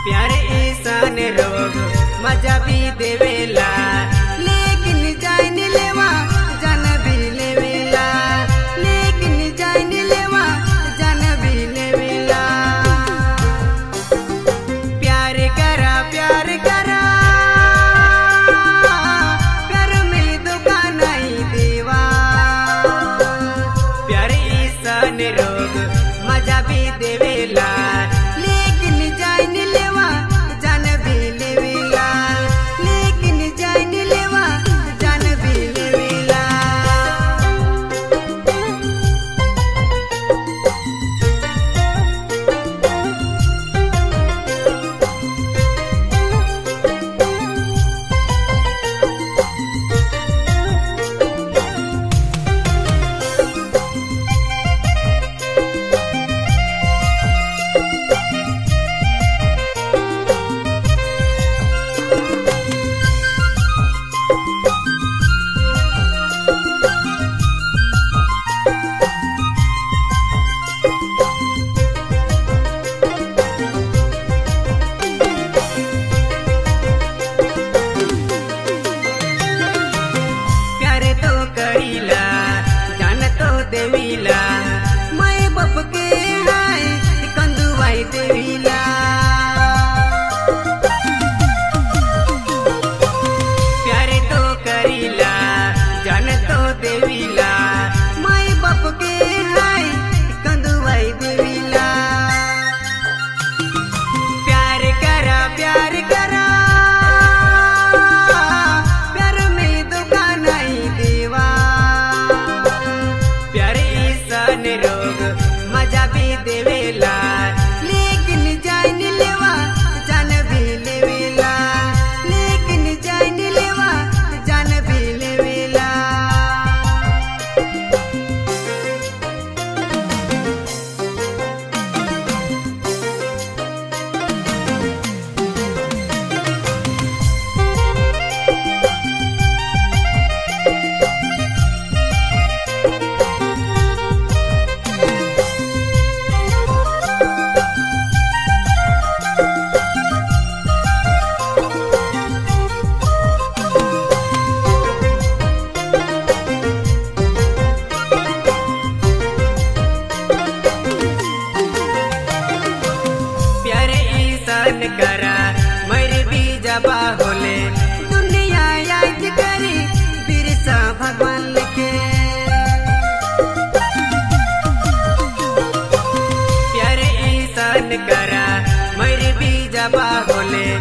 प्यारे ईसान रोग मजा भी देवेला लेकिन जान लेवा जान भी लेवेला लेकिन जान लेवा जान भी लेवेला प्यार करा प्यार करा प्यार में दुकान नहीं देवा प्यार ईसान रोग मजा भी देवेला लेकिन जान लेवा जान भी लेवेला लेकिन जान लेवा जान भी लेवेला प्यार तो करीला जान तो देवीला मैं बाप के हाय कंदुवाई देवीला प्यार तो करीला जान तो देवीला मैं बाप के हाय कंदुवाई देवीला प्यार करा प्यार करा प्यार में दुकान नहीं देवा प्यार ईसान रोग मजा भी देवेला लेकिन जान लेवा जान भी लेवेला लेकिन जान लेवा जान भी लेवेला प्यारे ईसान करा मेरे भी जबा होले दुनिया याद करी बिरसा भगवान के प्यारे ईसान करा मेरे भी जबा होले